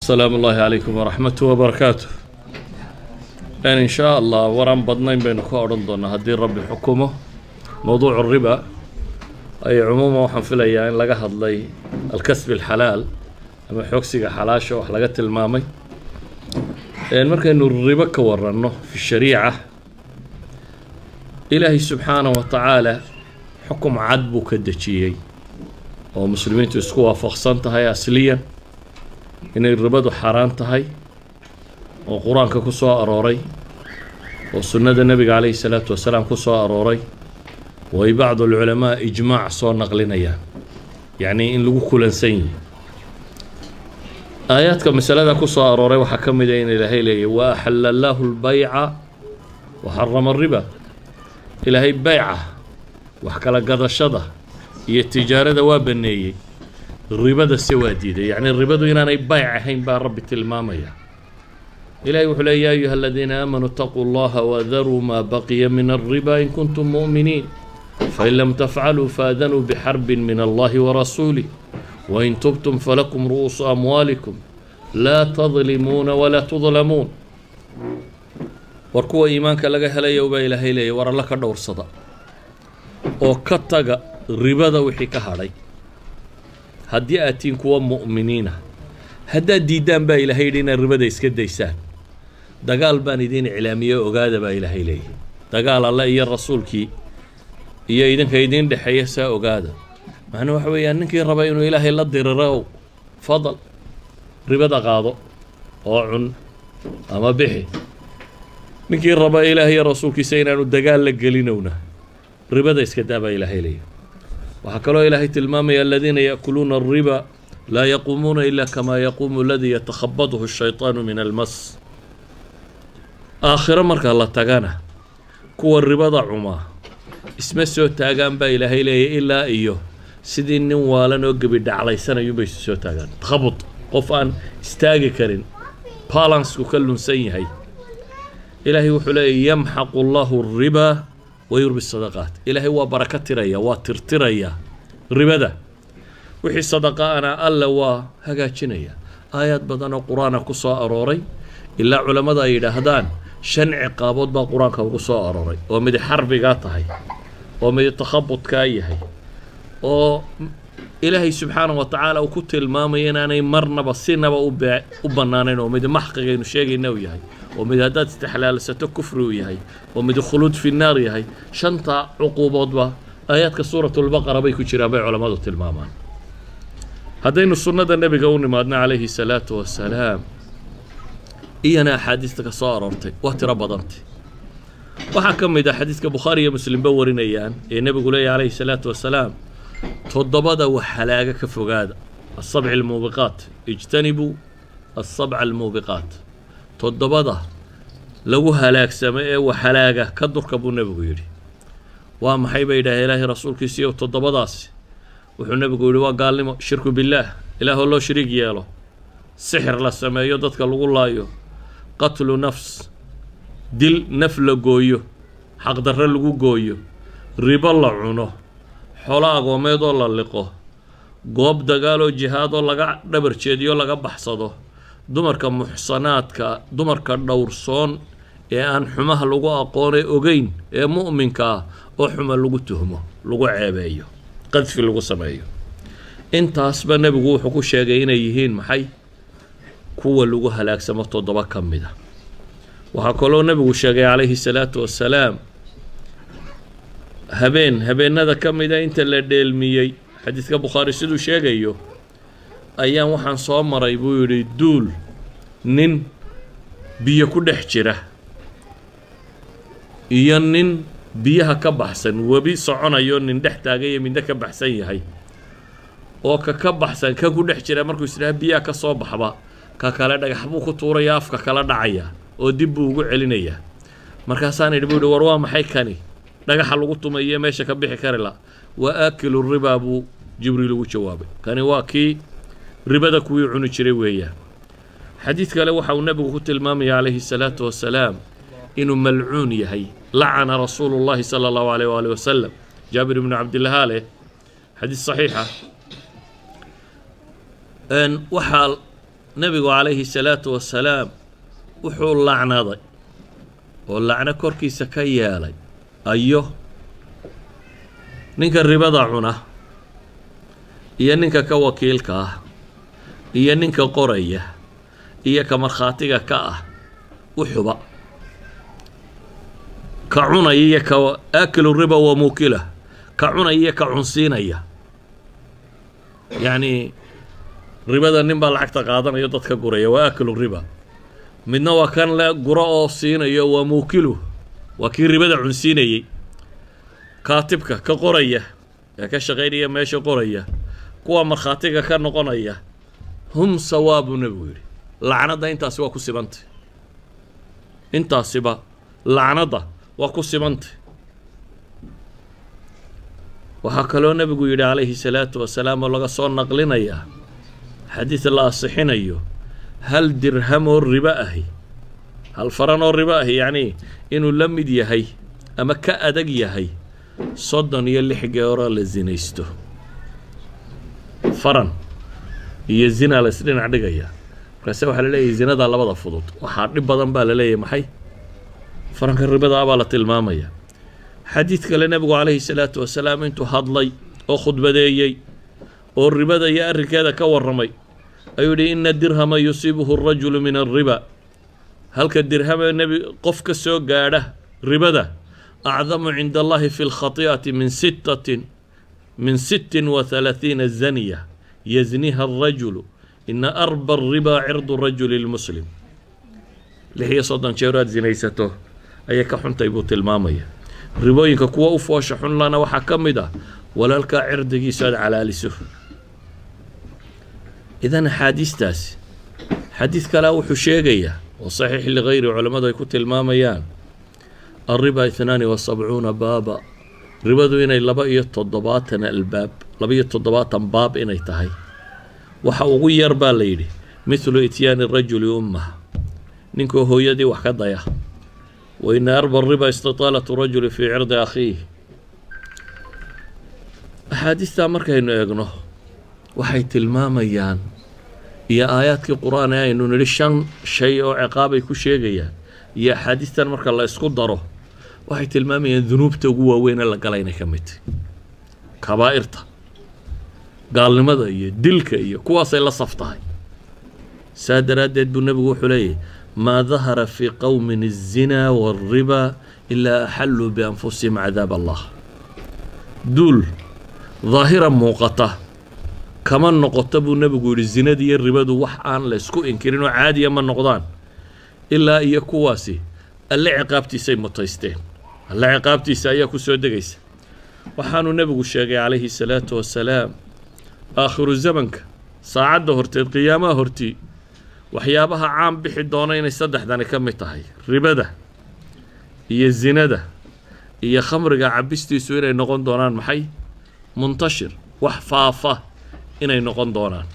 asalaamu ullaahi calaykum waraxmatu wabarakaatu n in shaa allah waraan badnayn baynu ka odhan doonaa haddii rabbi xukumo mowduucu riba ay cumuuman waxaan filayaa in laga hadlay alkasbi alxalaal ama xoogsiga xalaasha wax laga tilmaamay markaynu ribo ka waranno fi shariica ilaahay subxaanahu wa tacaala xukum cad buu ka dejiyey oo muslimiintu isku waafaqsan tahay asliyan inay ribadu xaaraan tahay oo qur-aanka ku soo arooray oo sunnada nebiga calayhi salaatu wasalaam ku soo arooray oo ay bacdu alculamaa ijmaac soo naqlinayaan yacnii in lagu kulansan yihi aayaadka masalada ku soo arooray waxaa ka mid a in ilaahay leeyahy wa axalla allaahu lbayca wa xarama ariba ilaahay bayca wax kala gadashada iyo tijaarada waa baneeyey ribada se waa diiday yacni ribadu inaanay bayc ahayn baa rabbi tilmaamaya ilahay wuxuu leey ya ayuha aladiina aamanuu itaquu llaha wadaruu maa baqiya min alriba in kuntum mu'miniin fain lam tafcaluu faadanuu bixarbin min allahi warasuulih wain tubtum falakum ru'uusu amwaalikum laa tadlimuuna walaa tudlamuun war kuwa iimaanka laga helayo baa ilaahay leeyay war alla ka dhowrsada oo ka taga ribada wixii ka hadhay haddii aad tihiin kuwa mu'miniina haddaad diiddaan baa ilaahay yidhi inaad ribada iska daysaan dagaal baan idiin iclaamiyey ogaada baa ilaahay leeyahy dagaal alle iyo rasuulkii iyo idinka idiin dhexeeya saa ogaada macnuu waxa weeyaan ninkii raba inuu ilaahay la diriro fadal ribada qaado oo cun ama bixi ninkii raba ilaahay iyo rasuulkiisa inaanu dagaal la gelinowna ribada iska daa baa ilaahay leeyahy waxaa kaloo ilaahay tilmaamaya aladiina yaakuluuna alriba laa yaquumuuna ila kamaa yaquumu aladii yatakhabadhu shayطaanu min almas aakhiro marka la tagana kuwa ribada cumaa isma soo taagaan baa ilaahay leeyahy ilaa iyo sidii nin waalan oo gebi dhaclaysanayuunbay isu soo taagaan takhabud qof aan istaagi karin balansku ka lunsan yahay ilaahay wuxuu leeyahy yamxaqu allahu riba wayurbi sadaqaat ilaahay waa baraka tiraya waa tirtiraya ribada wixii sadaqaana alla waa hagaajinaya aayaad badan oo qur-aana ku soo arooray ilaa culammada ay yidhaahdaan shan ciqaabood baa qur-aanka ugu soo arooray oo midi xarbigaa tahay oo midi takhabudkaa yahay oo ilaahay subxaana wa tacaala uu ku tilmaamaya inaanay marnaba sinaba ube u bannaanayn oo midi maxqigaynu sheegayna uu yahay oo mid haddaad istixlaalsato kufri uu yahay oo mid khuluud fi naar yahay shanta cuquuboodba aayaadka suuratulbaqara bay ku jiraan bay culammadu tilmaamaan haddaynu sunnada nebiga u nimaadno calayhi salaatu wasalaam iyana axaadiista ka soo aroortay waa tiro badantay waxaa ka mid ah xadiiska bukhaari iyo muslimba warinayaan ee nebigu leeyahy calayhi salaatu wasalaam toddobada wax halaaga ka fogaada asabci almuubiqaat ijtanibuu asabca almuubiqaat toddobada lagu halaagsamo ee wax halaaga ka durka buu nebigu yidhi waa maxay bay yidhaahee ilaahay rasuulkiisiiyo toddobadaasi wuxuu nebigu yidhi waa gaalnimo shirku billaah ilaahoo loo shariig yeelo sixir la sameeyo dadka lagu laayo qatlu nafs dil naf la gooyo xaqdarre lagu gooyo ribo la cuno xolo agoomeed oo la liqo goob dagaaloo jihaadoo laga dhabar jeediyo laga baxsado dumarka muxsanaadka dumarka dhowrsoon ee aan xumaha lagu aqoonay ogeyn ee mu'minka ah oo xuma lagu tuhmo lagu ceebeeyo qadfi lagu sameeyo intaasba nebigu wuxuu ku sheegay inay yihiin maxay kuwa lagu halaagsamo toddoba ka mid a waxaa kaloo nebigu sheegay calayhi salaatu wasalaam habeen habeenada ka mida inta la dheelmiyey xadiidka bukhaari siduu sheegayo ayaan waxaan soo maray buu yidhi duul nin biyo ku dhex jira iyo nin biyaha ka baxsan webi soconayo nin dhex taagayo midna ka baxsan yahay oo ka ka baxsan kan ku dhex jira markuu isdhaha biyaha ka soo baxba ka kale dhagax buu ku tuuraya afka kala dhacaya oo dib buu ugu celinayaa markaasaan idhi buu yihi war waa maxay kani dhagaxa lagu tumaye meesha ka bixi kari la waa aakilu ribaa buu jibriil ugu jawaabay kani waa kii ribada kuwii cuni jiray weeyaan xadiid kale waxa uu nebigu ku tilmaamaya calayhi salaatu wasalaam inuu malcuun yahay lacana rasuulu llahi sala allahu alayh waali wasalam jaabir ibnu cabdillahaa leh xadiis saxiixa waxaa nebigu calayhi salaatu wasalaam wuxuu lacnaday oo lacno korkiisa ka yeelay ayo ninka ribada cuna iyo ninka ka wakiilka ah iyo ninka qoraya iyo ka markhaatiga ka ah uxuba ka cunaya iyo ka aakilu riba wa muukila ka cunaya iyo ka cunsiinaya yacni ribada nin baa lacagta qaadanayo dadka guraya waa aakilu riba midna waa kan le guro oo siinayo waa muukilu waa kii ribada cunsiinayey kaatibka ka qoraya ee ka shaqaynaya meesha qoraya kuwa markhaatiga ka noqonaya hum sawaa buu nebigu yidhi lacnadda intaasi waa ku sibantay intaasiba lacnadda waa ku sibantay waxaa kaloo nebigu yidhi calayhi salaatu wasalaam oo laga soo naqlinayaa xadiid la asixinayo hal dirham oo ribo ahi hal faran oo ribo ahi yacnii inuu la mid yahay ama ka adag yahay soddon iyo lix geeroo la sinaysto faran iyo zina la isdhinac dhigaya markaase waxaa la leeyahay zinadaa labada fudud waxaa dhib badan baa la leeyahay maxay faranka ribada ah baa la tilmaamaya xadiid kale nebigu calayhi salaatu wasalaam intuu hadlay oo khudbadeeyey oo ribada iyo arrinkeeda ka warramay ayuu yidhi ina dirhama yusiibuhu arajulu min alriba halka dirhama nebi qof ka soo gaadha ribada acdamu cinda allahi fi lkhati'ati min sittatin min sittin wa halaathiina zaniya yazniha alrajulu ina arba ariba cirdu rajuli lmuslim lix iyo soddon jeer aad sinaysato ayay ka xuntay buu tilmaamaya ribooyinka kuwa u foosha xunlana waxaa ka mid ah walaalkaa cirdigiisu aad calaaliso idan axaadiistaasi xadiid kalea wuxuu sheegayaa oo saxiix ligayri culammadu ay ku tilmaamayaan alriba itnaani wa sabcuuna baaba ribadu inay laba iyo toddobaatan albaab laba iyo toddobaatan baab inay tahay waxa ugu yar baa la yidhi mithlu ityaani rajuli ummah ninkoo hooyadii wax ka daya wa ina arba riba istitaalatu rajuli fii cirdi akhiih axaadiistaa markaynu eegno waxay tilmaamayaan iyo aayaadkii qur-aan ee aynu nidhi shan shay oo ciqaabay ku sheegayaan iyo axaadiistan marka la isku daro waxay tilmaamayaan dunuubta ugu waaweyn ee la gala inay ka mid tahy kabaa'irta gaalnimada iyo dilka iyo kuwaasay la saf tahay saa daraaddeed buu nebigu wuxuu leeyahy maa dahara fii qowmin الzinaa wاlriba ilaa axalluu bianfusihim cadaab allah duul daahira muuqata kama noqoto buu nebigu yidhi zinada iyo ribadu wax aan la ysku inkirin oo caadiya ma noqdaan ilaa iyo kuwaasi alle ciqaabtiisay mutaysteen alle ciqaabtiisa ayaa ku soo degaysa waxaanuu nebigu sheegay calayhi salaatu wasalaam aakhiru zamanka saacadda horteed qiyaamaha hortii waxyaabaha caan bixi doona inay saddexdani ka mid tahay ribada iyo zinada iyo khamriga cabistiisu inay noqon doonaan maxay muntashir wax faafa inay noqon doonaan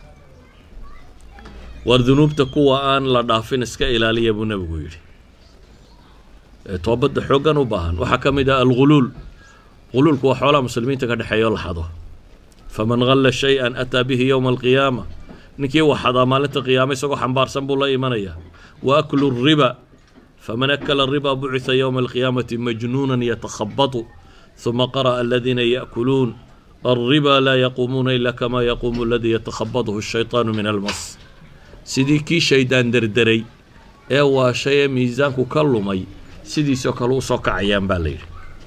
war dunuubta kuwa aan la dhaafin iska ilaaliya buu nebigu yidhi ee toobadda xooggan u baahan waxaa ka mid ah alguluul guluulku waa xoolaha muslimiinta ka dhexeeya oo la xado faman galla shay-an ataa bihi yowma alqiyaama ninkii waxadaa maalinta qiyaama isagoo xambaarsan buu la imanayaa wa aklu riba faman akala riba bucitha yowma alqiyaamati majnuunan yatakhabatu huma qara'a aladiina ya'kuluun alriba laa yaquumuuna ila kama yaquumu aladii yatakhabatuhu ashaytaanu min almas sidii kii shaydaan derderay ee waashay ee miisaanku ka lumay sidiisoo kale usoo kacayaan baa la yidhi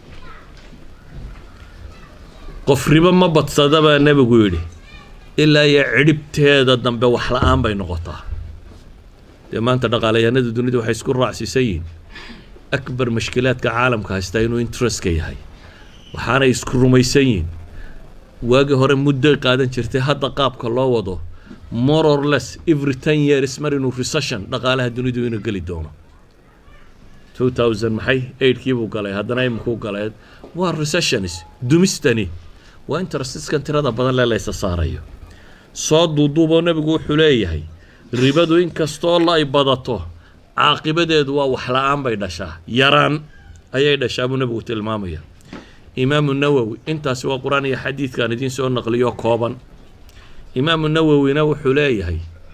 qof ribo ma badsada baa nebigu yidhi ilaa iyo cidhibteeda dambe wax la-aan bay noqotaa dee maanta dhaqaalayahanada dunida waxay isku raacsiisan yihiin akbar mashkilaadka caalamka haystaa inuu interestka yahay waxaanay isku rumaysan yihiin waagii hore muddoy qaadan jirtay hadda qaabka loo wado more or less every ten years mar inuu recession dhaqaalaha dunidu inuu geli doono two thousand maxay eigtkii buu galay haddana imikuu galay waa recessionis dumistani waa interestkan tirada badan lee laysa saarayo soo duuduuboo nebigu wuxuu leeyahay ribadu inkastoo la ay badato caaqibadeedu waa wax la-aan bay dhashaa yaraan ayay dhashaa buu nebigu tilmaamaya imaamu nawowi intaasi waa qur-aan iyo xadiidkan idiin soo naqliyo kooban imaamu nawowina wuxuu leeyahay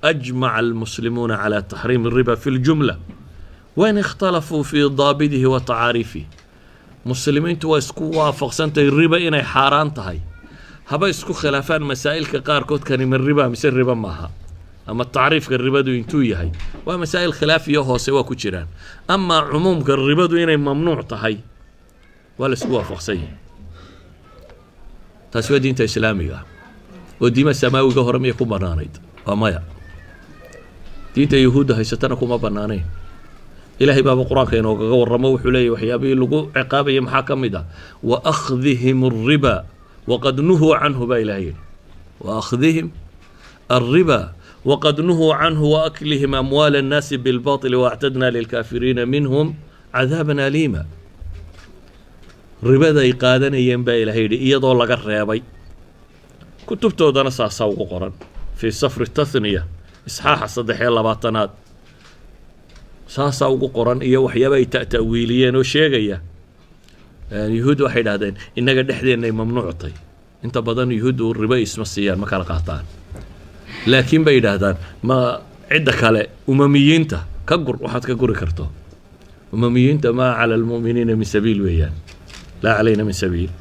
أجمع المسلمون على تحريم الربا في الجملة وإن اختلفوا في ضابطه وتعاريفه muslimiintu waa isku waafaqsantahay riba inay xaaraan tahay haba isku khilaafaan masaa'ilka qaarkood kani ma riba mise riba maaha ama tacriifka ribadu intuu yahay waa masaa'il khilaafiyo hoose waa ku jiraan amaa cumuumka ribadu inay mamnuuc tahay waa la isku waafaqsan yahay taasi waa diinta islaamiga ah oo diima samaawiga hore miyay ku bannaanayd waa maya diinta yahuudda haysatana kuma bannaanayn ilaahay baaba qur-aanka inoogaga warramo wuxuu leeyahy waxyaabihii lagu ciqaabaya maxaa ka mid ah wa akhdihim alriba waqad nuhuu canhu baa ilahay yidhi wa akhdihim alriba waqad nuhuu canhu wa aklihim amwaala annaasi bilbaطili waactadna lilkaafiriina minhum cadaaban aliima ribaday qaadanayeen baa ilahay yidhi iyadoo laga reebay kutubtoodana saasaa ugu qoran fii safri tathniya isxaaxa saddex iyo labaatanaad saasaa ugu qoran iyo waxyaaba ay ta'ta'wiiliyeen oo sheegaya yuhuud waxay idhahdeen innaga dhexdeennay mamnuuctay inta badan yuhuuddu ribo isma siiyaan ma kala qaataan laakiin bay yidhaahdaan ma cidda kale umamiyiinta ka gur waxaad ka guri karto umamiyiinta maa cala almu'miniina min sabiil weeyaan laa calayna min sabiil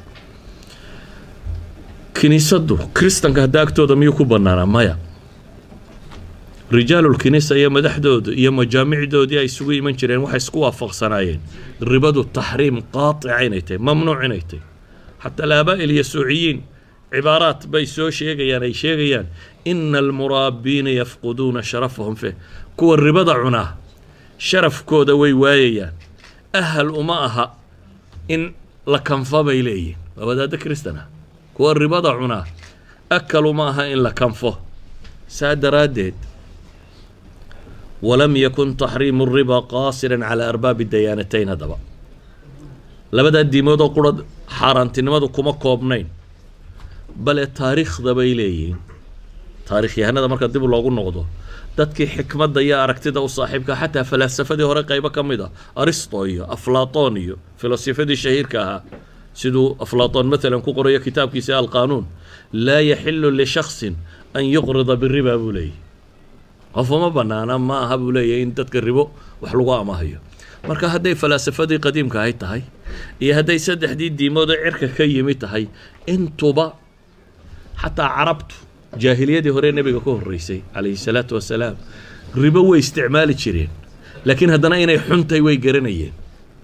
kiniisaddu kristanka hadda agtooda miyuu ku bannaanaa maya rijaalulkinisa iyo madaxdooda iyo majaamicdoodii ay isugu iman jireen waxay isku waafaqsanaayeen ribadu taxriim qaatica inay tahay mamnuuc inay tahay xataa alaabaa'il yasuuciyiin cibaaraat bay soo sheegayaan ay sheegayaan ina almuraabiina yafquduuna sharafahum fih kuwa ribada cunaa sharafkooda way waayayaan ahal uma aha in la kanfa bay leeyihin waa wadaadda kristan ah kuwa ribada cunaa akal uma aha in la kanfo saa daraaddeed walam yakun taxriimu riba qaasiran calaa arbaabi dayaanatayn haddaba labadaa diimood oo qura xaaraantinimadu kuma koobnayn bale taariikhda bay leeyihiin taarikhyahanada marka dib loogu noqdo dadkii xikmadda iyo aragtida u saaxiibka xataa falaasafadii hore qaybo ka mid a aristo iyo aflaton iyo filosofadii shahiirka ahaa siduu aflaton matalan ku qorayo kitaabkiisa alqaanuun laa yaxilu lishaksin an yuqrida biriba buu leeyahy qof uma banaana ma aha buu leeyahy in dadka ribo wax lagu amahayo marka hadday falaasafadii qadiimka ahay tahay iyo hadday saddexdii diimoodoo cirka ka yimi tahay intuba xataa carabtu jaahiliyadii hore nebiga ka horreysay calayhi salaatu wasalaam ribo way isticmaali jireen laakiin haddana inay xuntahay way garanayeen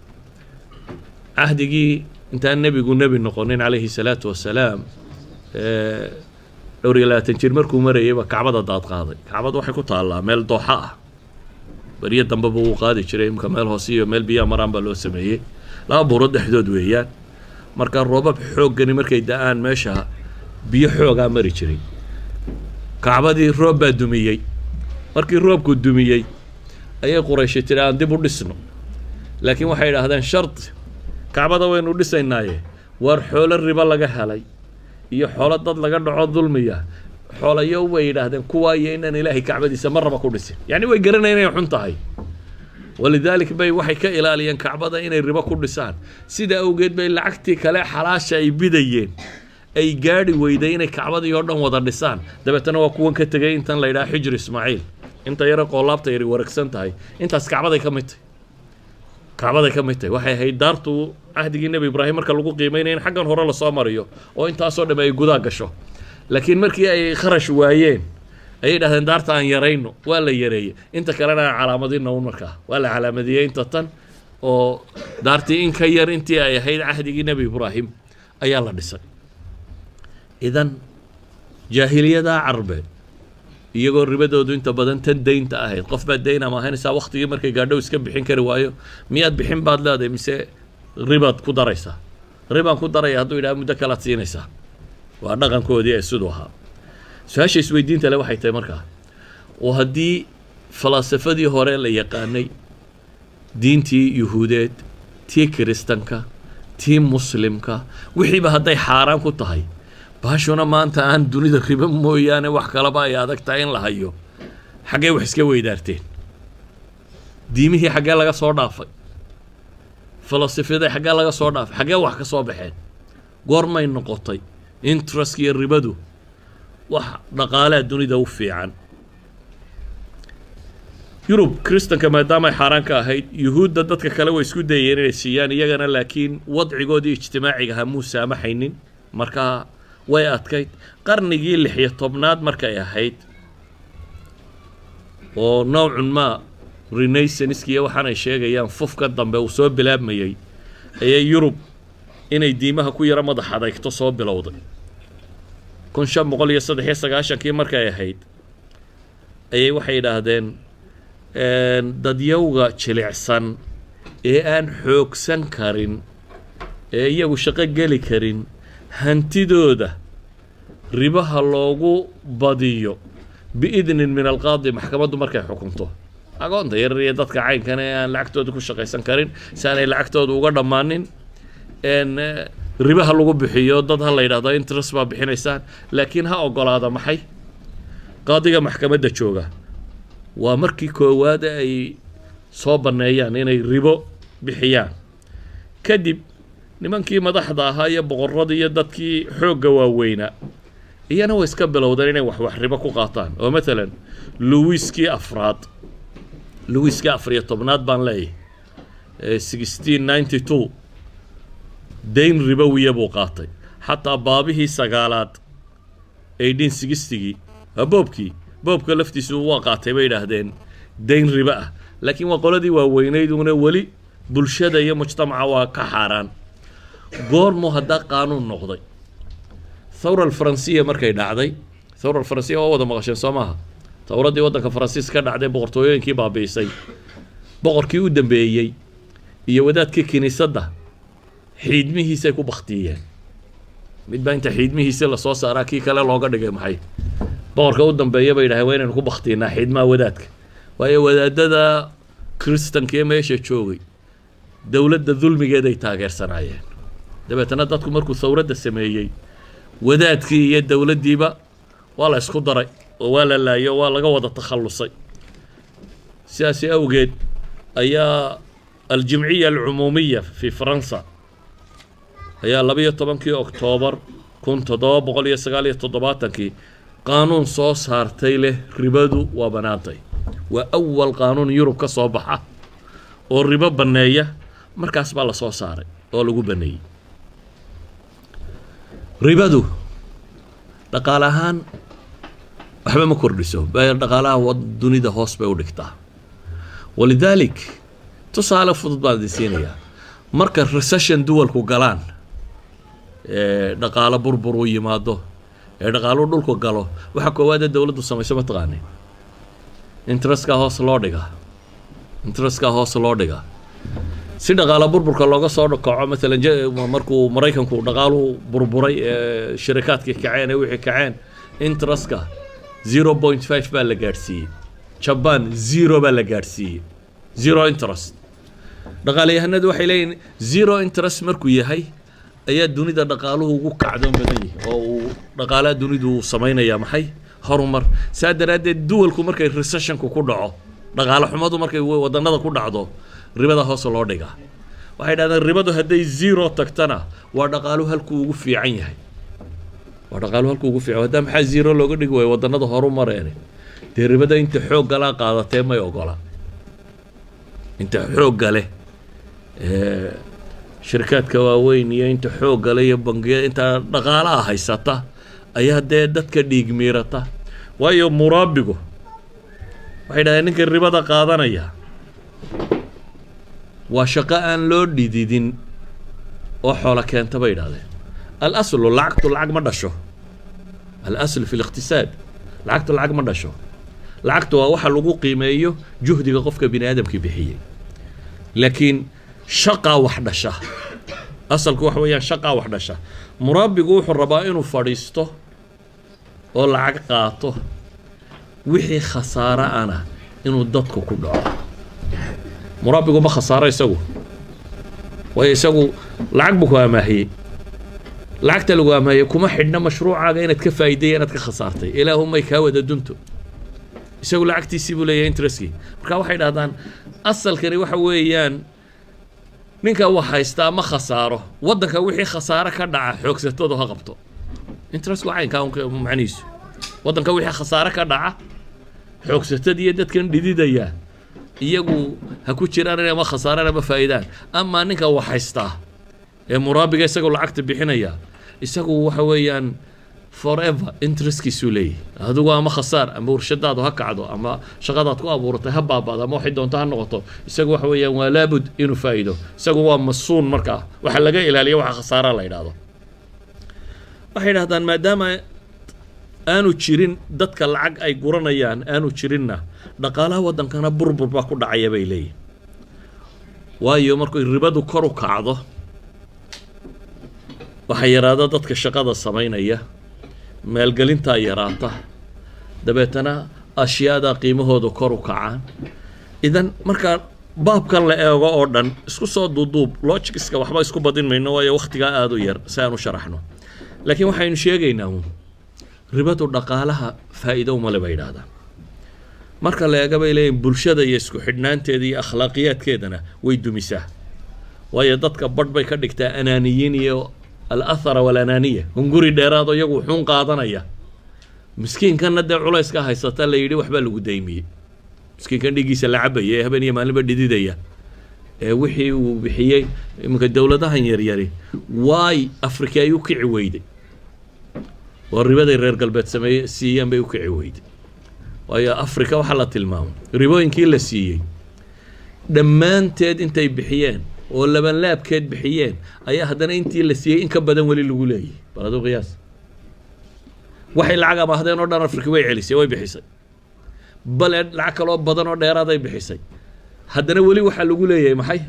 cahdigii intaan nebigu nebi noqonin calayhi salaatu wasalaam dhowr iyo labaatan jir markuu marayayba kacbada daad qaaday kacbada waxay ku taallaa meel dooxa ah beriyo dambeba wuu qaadi jiray imka meel hoose iyo meel biyaha maraan baa loo sameeyey laba buurood dhexdood weeyaan marka roobab xooggani markay da-aan meesha biyo xoogaa mari jiray kacbadii roob baa dumiyey markii roobku dumiyey ayay qurayshi tiri aan dib u dhisno laakiin waxay idhaahdeen shardi kacbada waynu dhisaynaaye waar xoolo ribo laga helay iyo xoolo dad laga dhaco dulmiya xoolayo way yidhaahdeen kuwaa iyo inaan ilaahay kacbadiisa marraba ku dhisin yacni way garanayeen inay xun tahay walidaalik bay waxay ka ilaaliyeen kacbada inay ribo ku dhisaan sida awgeed bay lacagtii kale xalaasha ay bidayeen ay gaadhi weyday inay kacbadii oo dhan wada dhisaan dabeetana waa kuwan ka tegay intan la yidhaha xijir ismaaciil inta yare qoolaabta yari waragsan tahay intaas kacbaday ka mid tahay kacbaday ka mid tahay waxay ahayd daartu cahdigii nebi ibraahim marka lagu qiimeynaya in xaggan hore lasoo mariyo oo intaasoo dham ay gudaa gasho laakiin markii ay kharash waayeen ayay dhahdeen daarta aan yarayno waa la yareeyey inta kalena aan calaamadino un markaa waa la calaamadiyey inta tan oo daartii in ka yar intii ay ahayd cahdigii nebi ibraahim ayaa la dhisay idan jaahiliyadaa carbeed iyagoo ribadoodu inta badan tan daynta ahayd qof baad dayn ama ahaynaysaa waktigii markay gaadhow iska bixin kari waayo miyaad bixin baad leedahay mise ribaad ku daraysaa ribaan ku daraya hadduu yidhaha muddo kalaad siinaysaa waa dhaqankoodii ee siduu ahaa su-aasha isweydiinta le waxay tahay markaa oo haddii falaasafadii hore la yaqaanay diintii yuhuudeed tii kiristanka tii muslimka wixiiba hadday xaaraan ku tahay baashuna maanta aan dunida ribo mooyaane wax kalaba ay adag tahay in la hayo xaggee wax iska weydaarteen diimihii xaggee laga soo dhaafay filosofiyada xaggee laga soo dhaafay xaggee wax ka soo baxeen goormay noqotay interestka iyo ribadu wax dhaqaalea dunida u fiican yurub kristanka maadaama ay xaaraan ka ahayd yuhuudda dadka kale way isku dayeen inay siiyaan iyagana laakiin wadcigoodii ijtimaaciga ahaa muu saamaxaynin markaa way adkayd qarnigii lix iyo tobnaad markay ahayd oo nowcun ma renaissanskiiyo waxaanay sheegayaan fufka dambe uu soo bilaabmayey ayay yurub inay diimaha ku yaro madax adeegto soo bilowday kun shan boqol iyo saddex iyo sagaashankii markay ahayd ayay waxay yidhaahdeen dadyowga jilicsan ee aan xoogsan karin ee iyagu shaqo geli karin hantidooda ribaha loogu badiyo biidnin min alqaadi maxkamaddu markay xukunto agoonta yarar iyo dadka caynkan ee aan lacagtooda ku shaqaysan karin si aanay lacagtooda uga dhammaanin ribaha lagu bixiyo dad ha la yidhahdo interest baa bixinaysaan laakiin ha ogolaada maxay qaadiga maxkamadda jooga waa markii koowaad ay soo banneeyaan inay ribo bixiyaan kadib nimankii madaxda ahaa iyo boqorradii iyo dadkii xoogga waaweynaa iyana way iska bilowdeen inay wax wax ribo ku qaataan oo maalan luwiskii afraad luwiskii afar iyo tobnaad baan leeyahay sixteen ninety two dayn ribowiya buu qaatay xataa baabihii sagaalaad eighteen sixtigii boobkii boobka laftiisu waa qaatay bay yidhaahdeen dayn ribo ah laakiin waa qoladii waaweynayd una weli bulshada iyo mujtamaca waa ka xaaraan goormuu haddaa qaanuun noqday thawra alfaransiya markay dhacday thawra alfaransiya waa wada maqasheen soo maaha thawraddii waddanka faransiis ka dhacday boqortooyooyinkii baabiisay boqorkii u dambeeyey iyo wadaadkii kiniisadda xiidmihiisay ku baktiyeen mid baa inta xiidmihiisi lasoo saaraa kii kale looga dhigay maxay boqorka u dambeeya bay yidhahdeen waa inaynu ku baktiinaa xiidmaha wadaadka waayo wadaadada kristanka ee meesha joogay dowladda dulmigeeday taageersanaayeen dabeetana dadku markuu thawradda sameeyey wadaadkii iyo dowladdiiba waa la isku daray oo waa la laayo waa laga wada takhallusay sidaasi awgeed ayaa aljimciya alcumuumiya fi faransa ayaa labayo tobankii oktoobar kun toddoba boqol iyo sagaal iyo toddobaatankii qaanuun soo saartay leh ribadu waa bannaantay waa awal qaanuun yurub ka soo baxa oo ribo banneeya markaas baa la soo saaray oo lagu banneeyey ribadu dhaqaale ahaan waxba ma kordhiso dhaqaalaha dunida hoos bay u dhigtaa walidaalik tusaale fudud baan idin siinayaa marka recession duwalku galaan ee dhaqaalo burbur uu yimaado ee dhaqaaluhu dhulku galo waxa koowaadee dowladdu samayso ma taqaanin interestka hoos loo dhigaa interestka hoos loo dhigaa si dhaqaalo burburka looga soo kaco maalan markuu maraykanku dhaqaaluhu burburay ee shirikaadkii kaceen ee wixii kaceen interestka zero point five baa la gaadhsiiyey jaban zero baa la gaadhsiiyey zero interest dhaqaalayahanadu waxay leeyihin zero interest markuu yahay ayaa dunida dhaqaaluhu ugu kacdoon badan yahay oo uu dhaqaalaha dunidu uu samaynaya maxay horumar saa daraaddeed duwalku markay recessionku ku dhaco dhaqaale xumadu markay wadannada ku dhacdo ribada hoos loo dhigaa waxay dhahdeen ribadu hadday zero tagtana waa dhaqaaluhu halkuu ugu fiican yahay waa dhaqaaluhu halkuu ugu fiican haddaa maxaa zero looga dhigi waayo wadannada horu mareene dee ribada inta xoogga laa qaadatee may ogola inta xoogga leh shirkaadka waaweyn iyo inta xoogga leh iyo bangiyada inta dhaqaalaha haysata ayaa dee dadka dhiig miirata waayo muraabigu waxay dhahdeen ninka ribada qaadanaya waa shaqo aan loo dhididin oo xoola keenta bay idhahdeen al aslu lacagtu lacag ma dhasho al aslu fi liqtisaad lacagtu lacag ma dhasho lacagtu waa waxa lagu qiimeeyo juhdiga qofka bini aadamkii bixiyey laakiin shaqaa wax dhasha asalku waxa weeyaan shaqaa wax dhasha muraabigu wuxuu rabaa inuu fadhiisto oo lacag qaato wixii khasaaro ana inuu dadku ku dhaco muraabigu ma khasaaro isagu waayo isagu lacag buu ku amaahiyey lacagta lagu amaahiyey kuma xidhna mashruucaaga inaad ka faa'iideeya inaad ka khasaartay ilaahumay kaa wada dunto isagu lacagtiisii buu leeyahay interestkii marka waxay dhahdaan asalkani waxa weeyaan ninka wax haystaa ma khasaaro waddanka wixii khasaaro ka dhaca xoogsatadu ha qabto interestku caynkaa macnihiisu waddanka wixii khasaaro ka dhaca xoogsatad iyo dadkan dhididaya iyagu ha ku jiraan inay ama khasaaraan ama faa'iidaan amaa ninka wax haystaa ee muraabiga isagoo lacagta bixinaya isagu waxa weeyaan forever interestkiisuu leeyahy adigu ama khasaar ama warshadaadu ha kacdo ama shaqadaad ku abuuratay ha baaba'do ama waxay doonto ha noqoto isagu waxa weeyaan waa laabud inuu faa'iido isagu waa masuun markaa waxa laga ilaaliya waxa khasaara la yidhahdo waxay yidhahdaan maadaama aanu jirin dadka lacag ay guranayaan aanu jirinna dhaqaalaha waddankana burbur baa ku dhacaya bay leeyihin waayo markay ribadu kor u kacdo waxaa yaraada dadka shaqada samaynaya maalgelintaa yaraata dabeetana ashyaada qiimahooda kor u kacaan idan markaa baabkan la eego oo dhan isku soo duuduub logiskiska waxba isku badin mayno waayo wakhtigaa aada u yar si aan u sharaxno laakiin waxaynu sheegaynaa uun ribadu dhaqaalaha faa'iido umale bay yidhaahdaan marka la eega bay leeyihin bulshada iyo isku xidhnaanteeda iyo akhlaaqiyaadkeedana way dumisaa waayo dadka badh bay ka dhigtaa anaaniyiin iyo al athara walanaaniya hunguri dheeraado iyagu wuxuun qaadanaya miskiinkanna dee culayska haysata la yidhi waxbaa lagu daymiyey miskiinkan dhigiisa la cabaya ee habeen iyo maalinba dhididaya ee wixii uu bixiyey iminka dowladahan yaryari waay afrika ay u kici weyday oo ribaday reer galbeed sameeye siiyeen bay u kici weyday waayo afrika waxaa la tilmaamay ribooyinkii la siiyey dhammaanteed intay bixiyeen oo labanlaabkeed bixiyeen ayaa haddana intii la siiyey in ka badan weli lagu leeyahy bal aduu qiyaas waxay lacag amaahdeen oo dhan afrika way celisay way bixisay bale lacag kaloo badan oo dheeraaday bixisay haddana weli waxaa lagu leeyahay maxay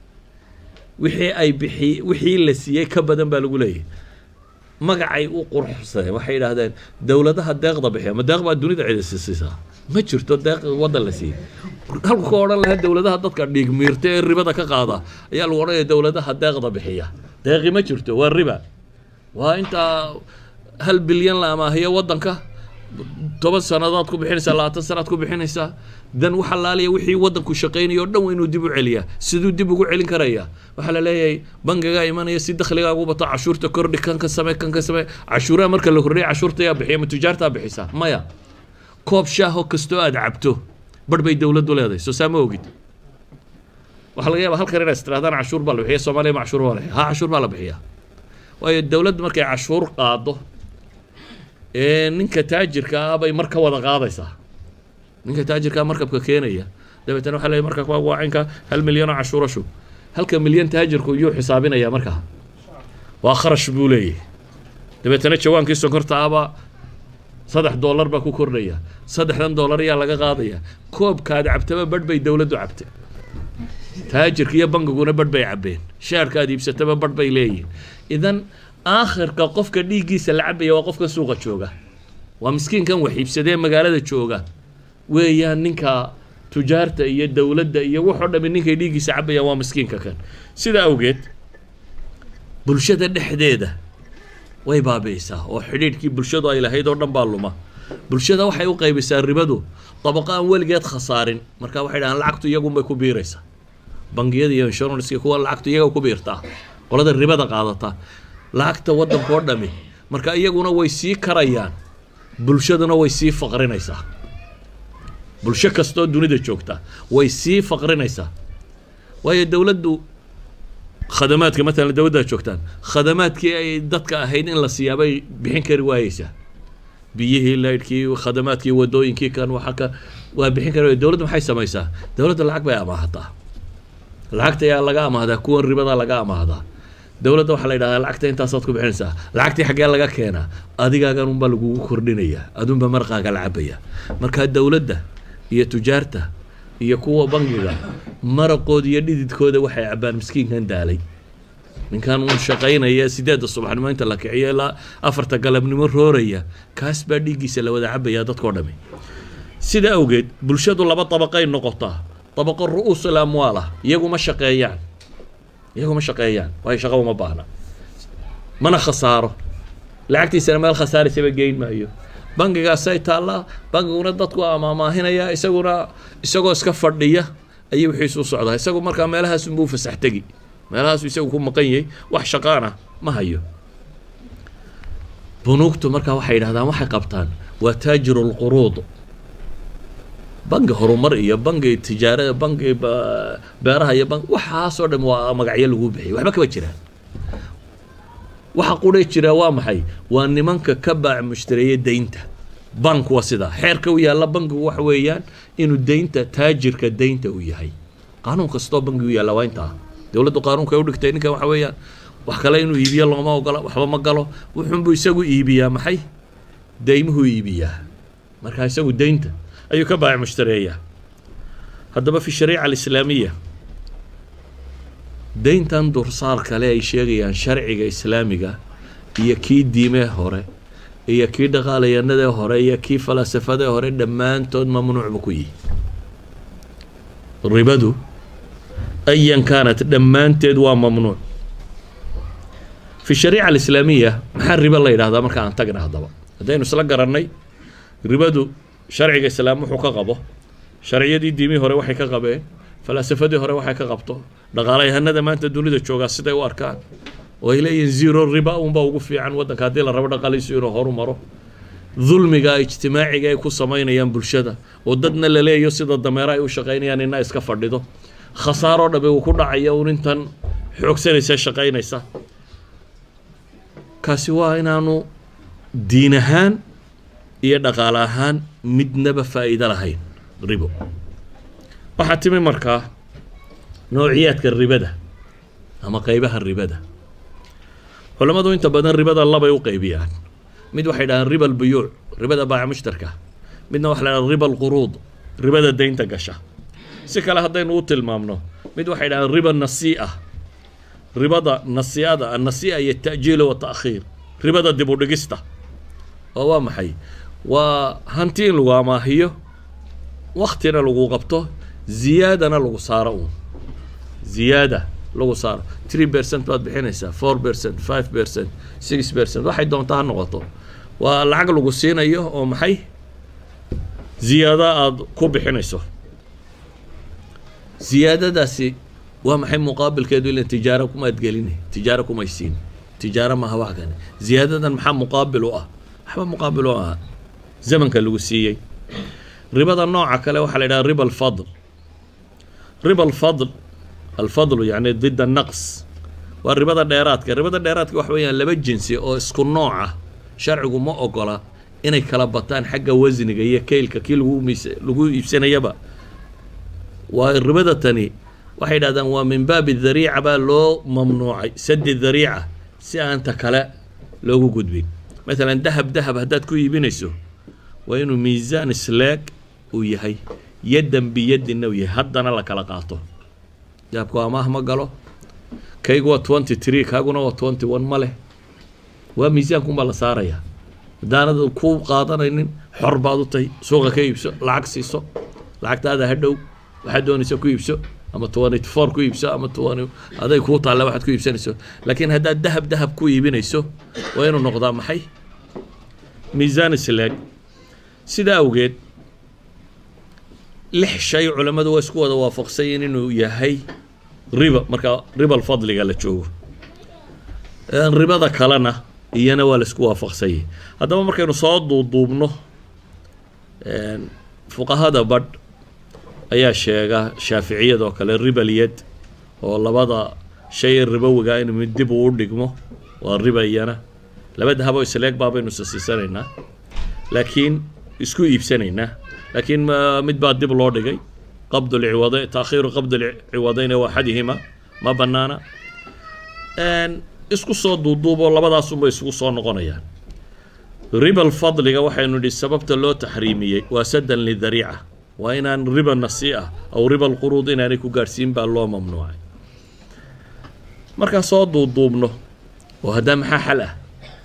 wixii ay bixi wixii la siiyey ka badan baa lagu leeyahay magacay u qurxsadeen waxay yidhaahdeen dowladaha deeqda bixiya ma deeq baa dunida cidisi siisaa ma jirto deeq waddan la siiyey halku ka odhan lahaa dowladaha dadka dhiigmiirta ee ribada ka qaada ayaa lagu odhanaya dowladaha deeqda bixiya deeqi ma jirto waa riba waa intaa hal bilyan la amaahiyo waddanka toban sannadood ku bixinaysaa labaatan sanaad ku bixinaysaa dan waxa laaliya wixii waddanku shaqaynaya o dhan waa inuu dib u celiyaa siduu dib ugu celin karaya waxaa la leeyahay bangigaa imanaya si dakhligaagu bato cashuurta kordhi kan ka samee kan ka samee cashuuraha marka la kordhiya cashuurta yaa bixiya ma tujaartaa bixisaa maya koob shaaho kastoo aad cabto barh bay dowladdu leedahay soo saa ma ogid waxaa laga yaaba halkan inaad istirahdaan cashuur baa la bixiya soomaaliya ma cashuur baa la bixiya ha cashuur baa la bixiyaa waayo dowladdu markay cashuur qaado ee ninka taajirka ah bay mar ka wada qaadaysaa ninka taajirkaa markabka keenaya dabeetana waxa leeyahy markabka waa cinka hal milyan oo cashuuro shub halka milyan taajirku yuu xisaabinaya markaa waa kharash buu leeyahy dabeetana jawaankii sonkorta ahbaa saddex dollar baa ku kordhaya saddexdan dollar ayaa laga qaadaya koobkaad cabtaba badh bay dowladdu cabtay taajirka iyo bangiguna badh bay cabbeen shaarkaad iibsataba badh bay leeyihin idan aakhirka qofka dhiiggiisa la cabaya waa qofka suuqa jooga waa miskiinkan wax iibsadee magaalada jooga weeyaan ninka tujaarta iyo dowladda iyo waxoo dhami ninkay dhiiggiisa cabayaan waa miskiinka kan sida awgeed bulshada dhexdeeda way baabi'isaa oo xidhiidhkii bulshadu ay lahayd oo dhan baa luma bulshada waxay u qaybisaa ribadu dabaqo aan weligeed khasaarin marka waxay dhahaan lacagtu iyagunbay ku biiraysaa bangiyada iyo inshuranska kuwa lacagtu iyaga ku biirtaa qolada ribada qaadataa lacagta waddanka oo dhami marka iyaguna way sii karayaan bulshaduna way sii faqrinaysaa bulsho kastoo dunida joogta way sii faqrinaysaa waayo dowladdu khadamaadka matalan dowladdaad joogtaan khadamaadkii ay dadka ahayd in la siiyaabay bixin kari waayeysaa biyihii laydhkii khadamaadkii wadooyinkii kan waxa ka waa bixin kari waay dowladda maxay samaysaa dowladda lacag bay amaahataa lacagta ayaa laga amaahdaa kuwan ribada laga amaahdaa dowladda waxaa la yidhahdaa lacagta intaasaad ku bixinaysaa lacagtii xaggee laga keenaa adigaagan unbaa lagugu kordhinayaa adunba marqaaga la cabaya markaa dowladda iyo tujaarta iyo kuwa bangiga maraqooda iyo dhididkooda waxay cabbaan miskiinkan daalay ninkan uun shaqaynaya sideedda subaxnimo inta la kiciyo ilaa afarta galabnimo rooraya kaas baa dhiiggiisa la wada cabaya dadkao dhami sida awgeed bulshadu laba dabaqay noqotaa dabaqo ru-uusul amwaal ah iyagu ma shaqeeyaan iyagu ma shaqeeyaan waayo shaqo uma baahna mana khasaaro lacagtiisana meel khasaaraysaba geyn maayo bangigaasay taallaa bangiguna dadku amaamaahinaya isaguna isagoo iska fadhiya ayay wixiisu u socdaa isagu markaa meelahaas unbuu fasax tegi meelahaasu isagu ku maqan yahay wax shaqaana ma hayo bunuugtu markaa waxay yidhahdaan waxay qabtaan waa taajiru lquruud bangi horumar iyo bangi tijaarada bangi beeraha iyo bangi waxaasoo dhan waa magacyo lagu bixiyay waxba kama jiraan waxa qudhay jira waa maxay waa nimanka ka baac mushtareeya deynta bank waa sidaa xeerka u yaalla bankigu waxa weeyaan inuu deynta taajirka deynta uu yahay qaanuun kastoo bankigu yaalla waa intaa dowladdu qaanuunka ay u dhigtay ninkan waxa weeyaan wax kale inuu iibiyo looma ogola waxba ma galo wuxuunbuu isagu iibiyaa maxay deymuhuu iibiyaa markaa isagu deynta ayuu ka baac mushtareeyaa haddaba fi shariica alislaamiya deyntan dursaar kale ay sheegayaan sharciga islaamiga iyo kii diimee hore iyo kii dhaqaalayanadee hore iyo kii falasafadee hore dhammaantood mamnuucba ku yihi ribadu ayan kaanat dhammaanteed waa mamnuuc fi shariica alislaamiya maxaa ribo la yidhahdaa marka aan tagna haddaba haddaynu isla garannay ribadu sharciga islaam wuxuu ka qabo sharciyadii diimihii hore waxay ka qabeen falaasafadii hore waxay ka qabto dhaqaalayahanada maanta dunida joogaa siday u arkaan oo ay leeyihiin zero riba unbaa ugu fiican waddanka haddii la rabo dhaqaalihiisu inuu horu maro dulmiga ijtimaaciga ay ku samaynayaan bulshada oo dadna la leeyo sida dameero ay u shaqaynayaan ina iska fadhido khasaaroo dhabe uu ku dhacaya un intan xoogsanaysa shaqaynaysa kaasi waa inaanu diin ahaan iyo dhaqaale ahaan midnaba faa'iido lahayn ribo waxaa timi markaa noociyaadka ribada ama qeybaha ribada culammadu inta badan ribada labay u qeybiyaan mid waxay dhahaan riba albuyuuc ribada baaca mushtarka midna waxa la dhahaan riba alquruud ribada deynta gasha si kale haddaynu u tilmaamno mid waxay dhahaan riba nasii'a ribada nasii'ada annasii'a iyo ta'jiila wa ta'khiir ribada dib u dhigista oo waa maxay waa hanti in lagu amaahiyo waktina lagu qabto ziyaadana lagu saaro uun ziyaada lagu saaro three percent baad bixinaysaa four percent five percent six percent waxay doonta ha noqoto waa lacag lagu siinayo oo maxay ziyaado aada ku bixinayso ziyaadadaasi waa maxay muqaabilkeedu ilan tijaaro kumaad gelini tijaaro kumay siin tijaaro maaha wax kane ziyaadadan maxaa muqaabil u ah waxba muqaabil u aha zamanka lagu siiyey ribada nooca kale waxaa la yidhaha riba alfadl riba alfadl alfadlu yacni did annaqs waa ribada dheeraadka ribada dheeraadka waxa weeyaan laba jinsi oo isku nooc ah sharcigu ma ogola inay kala bataan xagga wasniga iyo keylka kii lagu mis lagu iibsanayaba waa ribada tani waxay dhahdaan waa min baabi dariica baa loo mamnuucay sadi dariica si aan ta kale loogu gudbin maalan dahab dahab haddaad ku iibinayso waa inuu miisaan isleeg uu yahay yaddan biyadinna uu yahay haddana la kala qaato dahabku amaah ma galo kaygu waa twenty three kaaguna waa twenty one ma leh waa miisaankunbaa la saarayaa haddaanad ku qaadanaynin xor baad u tahay suuqa ka iibso lacag siiso lacagtaada hadhow waxaad doonaysa ku iibso ama twenty four ku iibso ama twenty aday kuu taalla waxaad ku iibsanayso laakiin haddaad dahab dahab ku iibinayso waa inuu noqdaa maxay miisaan isleeg sidaa awgeed lix shay culammadu waa isku wada waafaqsayin inuu yahay riba marka ribal fadliga la joogo ribada kalena iyana waa la isku waafaqsanyay haddaba markaynu soo duuduubno fuqahada badh ayaa sheega shaaficiyadoo kale ribalyad oo labada shay ribowiga in mid dib uu dhigmo waa riba iyana laba dahabo isleeg baabaynu sasiisanaynaa laakiin isku iibsanaynaa laakiin mid baa dib loo dhigay qabd lciwada taakhiiru qabd lciwadayna waa axadihima ma banaana isku soo duuduuboo labadaasunbay isugu soo noqonayaan ribal fadliga waxaynu nidhi sababta loo taxriimiyey waa sadan lidariica waa inaan riba nasii'a aw riba lquruud inaanay ku gaadhsiin baa loo mamnuucay markaan soo duuduubno oo haddaa maxaa xal ah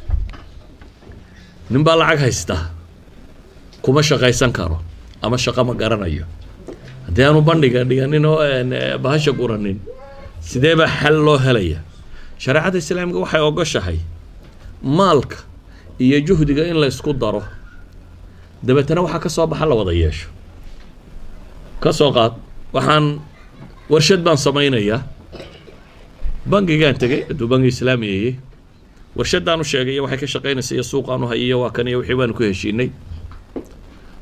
nin baa lacag haystaa kuma shaqaysan karo ama shaqo ma garanayo haddii aanu bandhiga dhiganin oo bahasha guranin sidee baa xal loo helaya shareecadda islaamiga waxay ogoshahay maalka iyo juhdiga in la ysku daro dabeetana waxaa ka soo baxa la wada yeesho ka soo qaad waxaan warshad baan samaynayaa bangigaan tegay hadduu bangi islaamiyayey warshadaan u sheegay waxay ka shaqaynaysa iyo suuqaan u hayiyo waa kan iyo wixii baanu ku heshiinay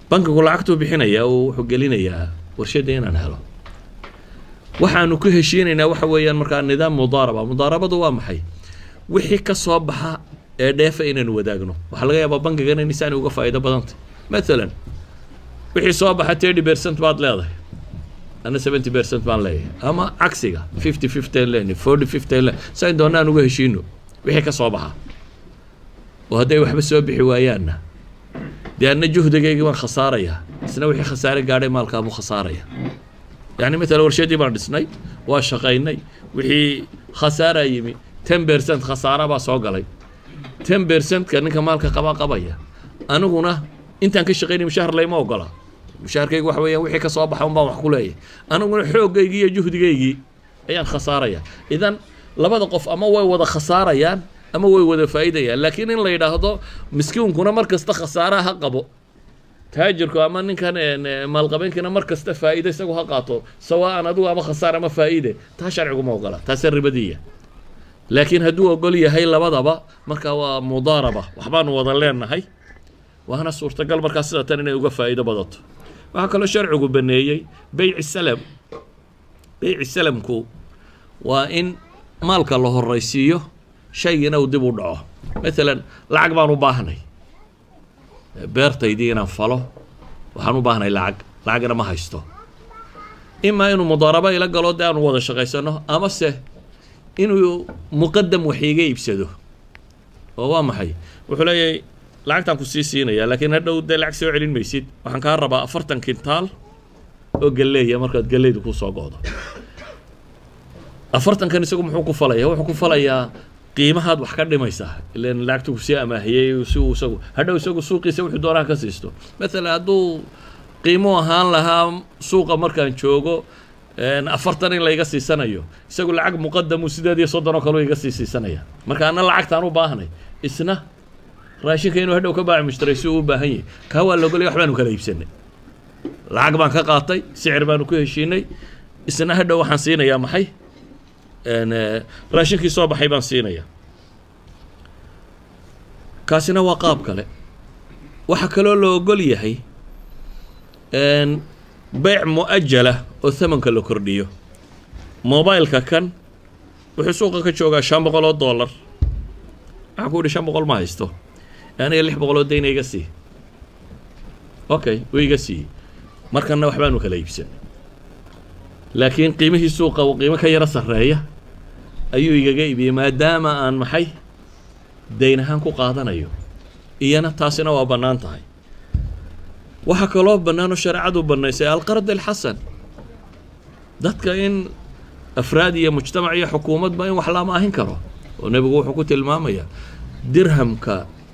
bankigu lacagtuu bixinayaa oo wuxuu gelinayaa warshadda inaan helo waxaanu ku heshiinaynaa waxa weeyaan markaa nidaam mudaaraba mudaarabadu waa maxay wixii ka soo baxa ee dheefa inaanu wadaagno waxaa laga yaabaa bankigana inaysaani uga faa'iido badantay mathalan wixii soo baxa thirty percent baad leedahay ana seventy percent baan leeyahay ama cagsiga fifty fifty an leenahay forty fifty an leenahay sayn doona aan uga heshiino wixii ka soo baxa oo hadday waxba soo bixi waayaanna dee anna juhdigaygii baan khasaarayaa isna wixii khasaare gaadhay maalkaabuu khasaaraya yani matala warshadii baan dhisnay waa shaqaynay wixii khasaaraa yimi ten percent khasaara baa soo galay ten percentka ninka maalka qabaa qabaya aniguna intaan ka shaqaynay mushahar layma ogola mushaharkaygu waxa weeyaan wixii ka soo baxa un baan wax ku leeyahay aniguna xooggaygii iyo juhdigaygii ayaan khasaaraya idan labada qof ama way wada khasaarayaan ama way wada faa'iidayaan laakiin in la yidhaahdo miskiinkuna mar kasta khasaaraha ha qabo taajirku ama ninkan maalqabeenkina mar kasta faa'iide isagu ha qaato sawaan adigu ama khasaar ama faa'iide taa sharcigu ma ogola taasee ribadiya laakiin hadduu ogol yahay labadaba markaa waa mudaaraba waxbaanu wada leenahay waana suurtagal markaa sida tan inay uga faa'iido badato waxaa kaloo sharcigu baneeyey beyci salam beyci salamku waa in maalka la horaysiiyo shaygiina uu dib u dhaco maalan lacag baan u baahnay beertaydii inaan falo waxaan u baahnay lacag lacagna ma haysto imaa inuu mudaarabo ila galo dee aanu wada shaqaysano amase inuu muqadam wax iiga iibsado oo waa maxay wuxuu leeyahay lacagtaan ku sii siinaya laakiin hadhow dee lacag soo celin maysid waxaan kaa rabaa afartan kintaal oo galleeya markaad galleydu ku soo go'do afartankan isagu muxuu ku falaya wuxuu ku falayaa qiimahaad wax ka dhimaysaa ilan lacagtu kusii amaahiyey si uu isagu hadhow isagu suuqiisa wuxuu doonaha ka siisto maalan hadduu qiimo ahaan lahaa suuqa markaan joogo afartan in layga siisanayo isagu lacag muqadamu sideed iyo soddon oo kaleu iga sii siisanaya marka ana lacagtaan u baahnay isna raashinka inuu hadhow ka baaci mushtaray si uu u baahan yahay kaa waa logolay wax baanu kala iibsanay lacag baan ka qaatay sicir baanu ku heshiinay isna hadhow waxaan siinayaa maxay raashinkii soo baxay baan siinaya kaasina waa qaab kale waxaa kaloo la ogol yahay beyc mu-ajala oo thamanka la kordhiyo mobileka kan wuxuu suuqa ka joogaa shan boqol oo dollar waxaa ku yihi shan boqol ma haysto aniga lix boqol oo dayna iga sii okay wuu iga siiyey markanna waxbaanu kala iibsanay laakiin qiimihii suuqa uu qiimo ka yaro sarreeya ayuu igaga iibiyey maadaama aan maxay dayn ahaan ku qaadanayo iyana taasina waa bannaan tahay waxaa kaloo bannaan oo shareecadu bannaysay alqard alxasan dadka in afraad iyo mujtamac iyo xukuumadba in wax la amaahin karo oo nebigu wuxuu ku tilmaamayaa dirhamka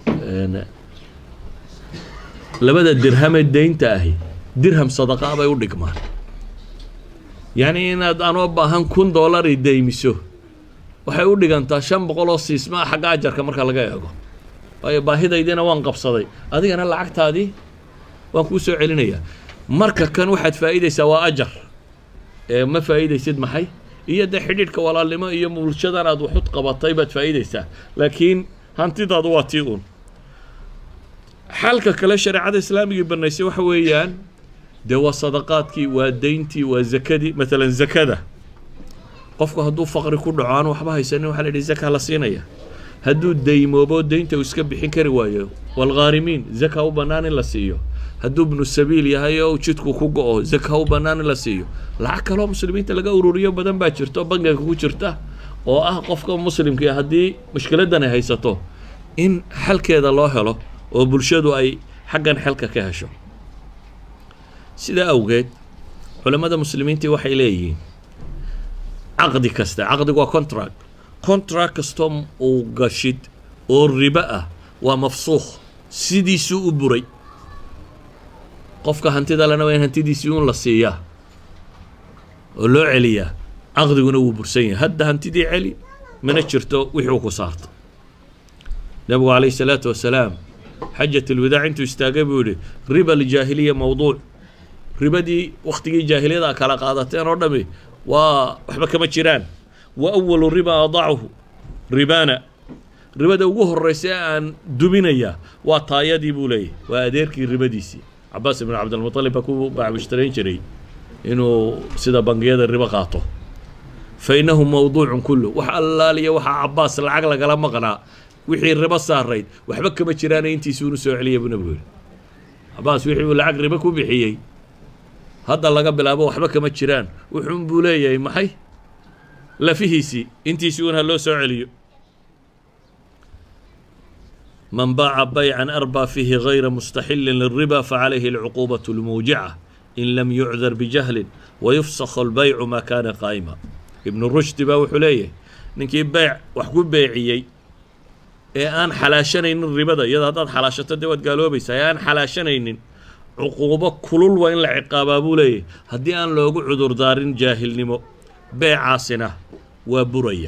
labada dirhamee deynta ahi dirham sadaqa bay u dhigmaan yacni inaad anoo baahan kun dollari deymiso waxay u dhigantaa shan boqol oo siisma ah xagga ajarka marka laga eego waayo baahidaydiina waan qabsaday adigana lacagtaadii waan kuu soo celinayaa marka kan waxaad faa'iidaysaa waa ajar ee ma faa'iidaysid maxay iyo dee xidhiidhka walaalnimo iyo bulshadan aad waxud qabatay baad faa'iidaysaa laakiin hantidaadu waa tii uun xalka kale shareecada islaamigii banaysay waxa weeyaan dee waa sadaqaadkii waa deyntii waa zakadii maalan zakada qofku hadduu faqri ku dhaco aan waxba haysanin waxaa la yidhi zaka la siinaya hadduu daymoobo deynta uu iska bixin kari waayo walghaarimiin zaka u bannaan in la siiyo hadduu ibnu sabiil yahay oo jidku ku go-o zaka u bannaan in la siiyo lacag kaloo muslimiinta laga ururiyo badan baa jirta oo bangiga ku jirta oo ah qofka muslimkii haddii mushkiladan ay haysato in xalkeeda loo helo oo bulshadu ay xaggan xelka ka hesho sidaa awgeed culammada muslimiintii waxay leeyihiin caqdi kasta caqdigu waa contract contract kastoo uu gashid oo ribo ah waa mafsuukh sidiisuu u buray qofka hantida lena waa in hantidiisii uun la siiyaa oo loo celiyaa caqdiguna wuu bursan yahay hadda hantidii celi mana jirto wixii ku saarta nabigu calayhi salaatu wasalaam xajat alwadaac intuu istaagay buu yihi riba aljaahiliya mawduuc ribadii waktigii jaahiliyada kala qaadateen oo dhami waa waxba kama jiraan wa awalu riba adachu ribana ribada ugu horeysa aan duminaya waa taayadii buu leeyahy waa adeerkii ribadiisii cabaas ibn cabdilmuطalib baa ku baamushtarayn jiray inuu sida bangiyada ribo qaato fa innahu mawduucun kullu wax allaaliya waxaa cabaas lacag lagala maqnaa wixii ribo saarayd waxba kama jiraana intiisuunu soo celiya buu nabigu yihi cabaas wixii uu lacag ribo ku bixiyey hadda laga bilaabo waxba kama jiraan wuxuun buu leeyahay maxay lafihiisii intiisii un ha loo soo celiyo man baaca baycan arbaa fiihi gayra mustaxilin liriba facalayhi alcuquubaة اlmuujica in lam yucdar bijahlin wayufsakh albaycu maa kaana qaa'ima ibnu rushdi baa wuxuu leeyahay ninkii beyc wax ku beeciyey ee aan xalaashanaynin ribada iyada haddaad xalaashato dee waad gaaloobaysaa ee aan xalaashanaynin cuquubo kulul waa in la ciqaabaa buu leeyahy haddii aan loogu cudurdaarin jaahilnimo beecaasina waa buraya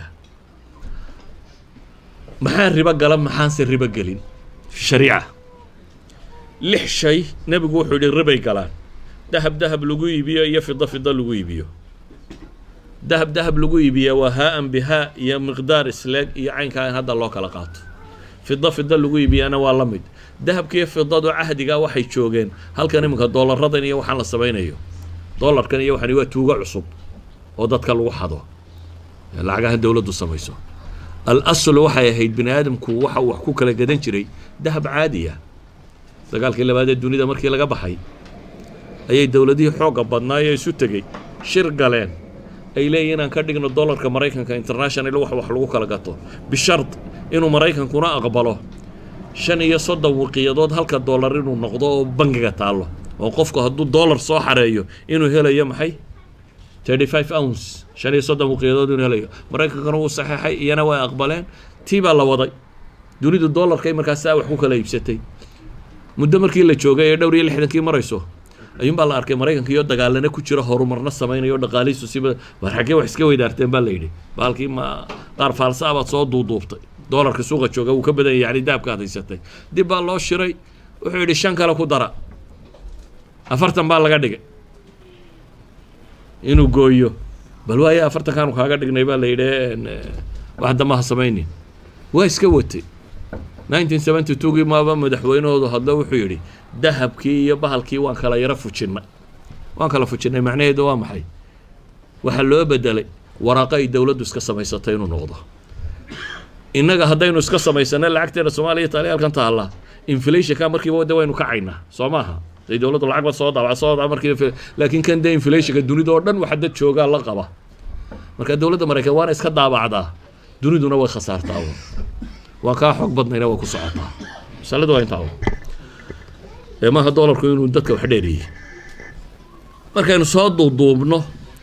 maxaa ribo gala maxaanse ribo gelin fi shariica lix shay nebigu wuxuu yihi ribay galaan dahab dahab lagu iibiyo iyo fido fido lagu iibiyo dahab dahab lagu iibiya waa haa-an bihaa iyo miqdaar isleeg iyo caynkaa in hadda loo kala qaato fido fido lagu iibiyana waa la mid dahabkiiyo fidadu cahdigaa waxay joogeen halkan iminka doolaradan iyo waxaan la samaynayo doolarkan iyo waxani waa tuugo cusub oo dadka lagu xado lacagaha dowladdu samayso al aslu waxay ahayd bini aadamku waxa uu wax ku kala gadan jiray dahab caadiya dagaalkii labaad ee dunida markii laga baxay ayay dowladihii xoogga badnaayee isu tegey shir galeen ay leeyihin inaan ka dhigno dollarka maraykanka international wax wax lagu kala gato bishard inuu maraykankuna aqbalo shan iyo soddon wiqiyadood halka dollar inuu noqdo oo bangiga taallo oo qofku hadduu dollar soo xareeyo inuu helayo maxay thirty five ounce shan iyo soddon wiqiyadood inuu helayo maraykankana wuu saxeexay iyana way aqbaleen tii baa la waday dunidu dollarkay markaasaa wax ku kala iibsatay muddo markii la joogay ee dhowr iyo lixdankii marayso ayuunbaa la arkay maraykanka iyo dagaalana ku jira horumarna samaynayo o dhaqaalihiisu siba war xaggee wax iska weydaarteen baa la yidhi baalkii ma qaar faalsa abaad soo duuduubtay doolarka suuqa jooga wuu ka badan yahay yani dahabka ad haysatay dib baa loo shiray wuxuu yidhi shan kale ku dara afartan baa laga dhigay inuu gooyo bal waaye afartankaanu kaaga dhignay baa la yidhi wax damaha samaynin waa iska watay nineteen seventy twogii maaba madaxweynahoodu hadlo wuxuu yidhi dahabkii iyo bahalkii waan kala yaro fujinnay waan kala fujinnay macnaheedu waa maxay waxaa loo bedelay waraaqo ay dowladdu iska samaysatay inuu noqdo innaga haddaynu iska samaysana lacagteena soomaaliya taali halkan taalla inflationka markiiba de waynu kacaynaa soo maaha day dowladdu lacag ba soo daabac soo daabac markii laakiin kan dee inflationka dunida oo dhan waxa dad joogaa la qaba marka dowladda maraykan waana iska daabacdaa duniduna way khasaartaa waan kaa xoog badnayna way ku socotaa masaladu waa intaa ee maaha doolarku inuu dadka wax dheeriyey markaynu soo duuduubno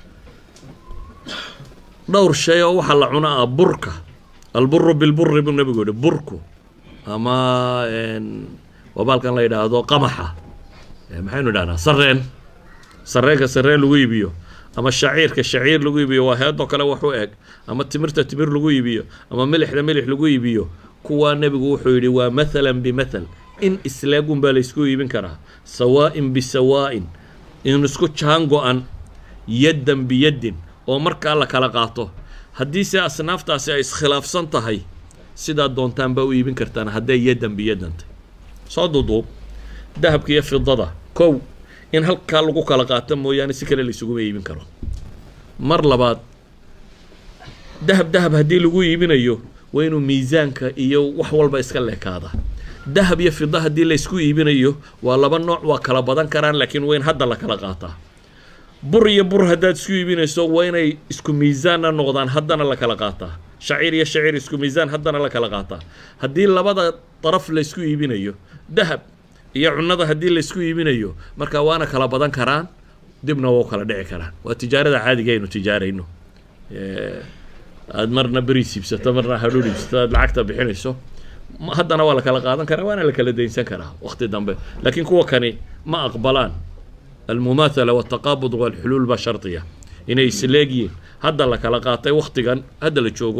dhowr shay oo waxaa la cuna ah burka alburu bilburi buu nabigu yihi burku ama waa baalkan la yidhaahdo qamaxa maxaynu idhahnaa sareen sareenka sareen lagu iibiyo ama shaciirka shaciir lagu iibiyo waa heedoo kale wax u eg ama timirta timir lagu iibiyo ama milixda milix lagu iibiyo kuwaa nebigu wuxuu yidhi waa mathalan bimathal in islaagun baa laysku iibin karaa sawaa'in bisawaa'in in isku jaan go-an yaddan biyaddin oo markaa la kala qaato haddiise asnaaftaasi ay iskhilaafsan tahay sidaa doontaan baa u iibin kartaan hadday yaddan biyaddantay soo duuduub dahabka iyo fidada kow in halkaa lagu kala qaato mooyaane si kale laysuguma iibin karo mar labaad dahab dahab haddii lagu iibinayo waa inuu miisaanka iyo wax walba iska leekaada dahab iyo fida haddii laysku iibinayo waa laba nooc waa kala badan karaan laakiin waa in hadda la kala qaataa bur iyo bur haddaad isku iibinayso waa inay isku miisaanna noqdaan haddana la kala qaataa shaciir iyo shaciir isku miisaan haddana la kala qaataa haddii labada daraf laysku iibinayo dahab iyo cunada haddii laysku iibinayo marka waana kala badan karaan dibna waa u kala dhici karaan waa tijaarada caadiga aynu tijaarayno aad marna beriis iibsato marna hadhuur iibsato aad lacagta bixinayso haddana waa la kala qaadan karaa waana la kala daynsan karaa waqti dambe laakiin kuwa kani ma aqbalaan almumaathala waltaqaabud walxuluul baa shardiya inay isleegyiin hadda la kala qaatay waktigan hadda la joogo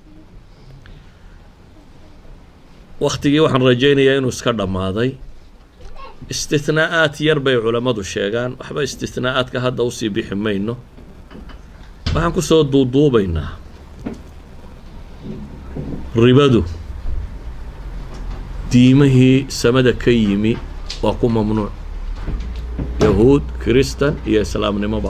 waktigii waxaan rajaynayaa inuu iska dhammaaday istithnaa-aad yar bay culammadu sheegaan waxba istithnaa-aadka hadda usii bixi mayno waxaan kusoo duuduubaynaa ribadu diimihii samada ka yimi waa ku mamnuuc yahuud kiristan iyo islaamnimoba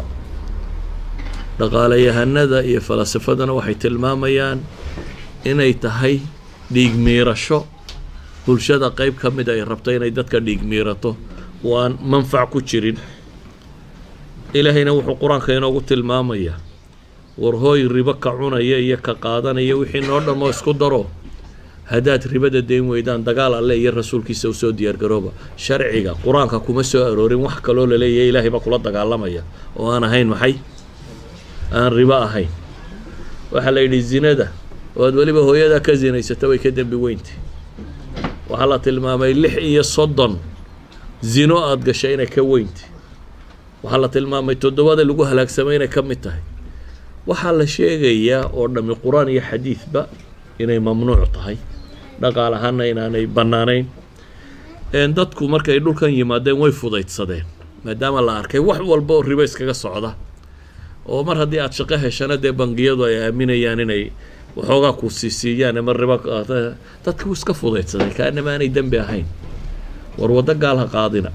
dhaqaalayahanada iyo falasifadana waxay tilmaamayaan inay tahay dhiig miirasho bulshada qeyb ka mid ay rabto inay dadka dhiig miirato oo aan manfac ku jirin ilaahayna wuxuu qur-aanka inoogu tilmaamayaa war hooy ribo ka cunaya iyo ka qaadanaya wixii noo dhammoo isku daro haddaad ribada dayn weydaan dagaal alle iyo rasuulkiisa usoo diyaargarooba sharciga qur-aanka kuma soo aroorin wax kaloo laleeyahay ilaahay baa kula dagaalamaya oo aan ahayn maxay aan ribo ahayn waxaa la yidhi zinada oo aad weliba hooyadaa ka zinaysata way ka dembi weyntay waxaa la tilmaamay lix iyo soddon zino aada gashay inay ka weyntay waxaa la tilmaamay toddobada lagu halaagsamay inay ka mid tahay waxaa la sheegayaa oo dhammi qur-aan iyo xadiidba inay mamnuuc tahay dhaqaal ahaana inaanay bannaanayn dadku markay dhulkan yimaadeen way fudaydsadeen maadaama la arkay wax walba oo ribo iskaga socda oo mar haddii aada shaqo heshana dee bangiyadu ay aaminayaan inay waxoogaa ku siisiiyaan ama ribo dadku iska fudaydsaday kaanama aanay dembi ahayn war waddo gaal ha qaadina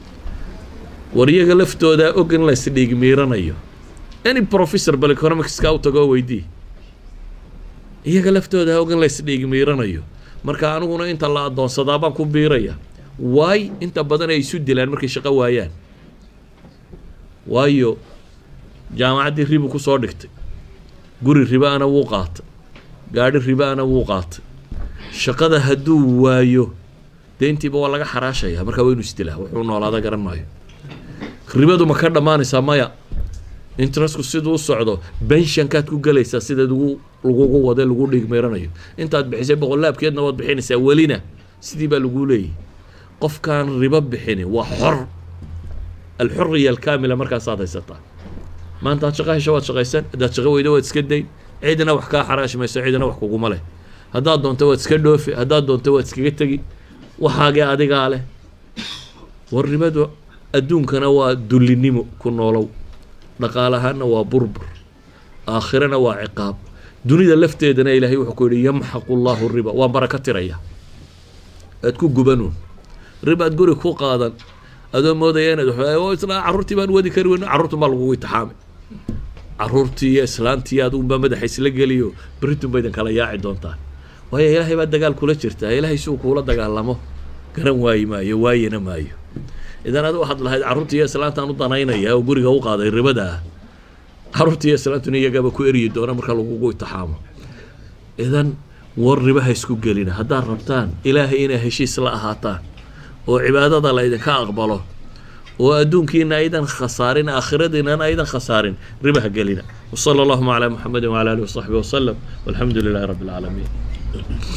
war iyaga laftoodaa og in lays dhiig miiranayo any professor bal economicska u tago oo weydii iyaga laftooda ha og in lays dhiig miiranayo marka aniguna inta la addoonsadaa baan ku biiraya waay inta badan ay isu dilaan markay shaqo waayaan waayo jaamacaddii ribu ku soo dhigtay guri riba-ana wuu qaatay gaadhi riba-ana wuu qaatay shaqada hadduu waayo deyntiiba waa laga xaraashaya markaa waa inu isdilaa wuxuu noolaada garan maayo ribadu ma ka dhammaanaysaa maya interestku siduu u socdo benshankaad ku gelaysaa sidaad ugu lagugu wade lagu dhigmeeranayo intaad bixisay boqolaabkeedna waad bixinaysaa welina sidii baa laguu leeyahy qofkaan ribo bixini waa xor alxuriya alkaamila markaasaad haysataa maanta ad shaqo hesho waad shaqaysan haddaad shaqo weydo waad iska dayn cidina wax kaa xaraashi mayso cidina wax kuguma leh haddaad doonto waad iska dhoofi haddaad doonto waad iskaga tegi waxaagee adigaa leh war ribadu adduunkana waa dullinimo ku noolow dhaqaalahaanna waa burbur aakhirana waa ciqaab dunida lafteedana ilaahay wuxuu ku yidhi yamxaqu llahu riba waa baraka tiraya aad ku gubanuun ribaad guri ku qaadan adoo moodaya inaad isla carruurtii baan wadi kari weyn carruurtun baa lagugu itixaamay carruurtii iyo islaantii adugunbaa madaxa isla geliyo beritun baydan kala yaaci doontaan waayo ilaahay baa dagaal kula jirtaa ilaahay si uu kuula dagaalamo garan waayi maayo waayana maayo idan adi waxaad lahayd carruurtii iyo islaantaan u danaynaya oo guriga u qaaday ribada ah carruurtii iyo islaantuna iyagaba ku eryi doona marka lagugu itixaamo idan war riba ha isku gelina haddaad rabtaan ilaahay inay heshiis la ahaataan oo cibaadada la idinka aqbalo oo adduunkiina aydan khasaarin aakhiradiinana aydan khasaarin riba ha gelina wasala allahuma calaa muxamedin wala alihi wasaxbi wasalam walxamdu lilahi rabbi alcaalamiin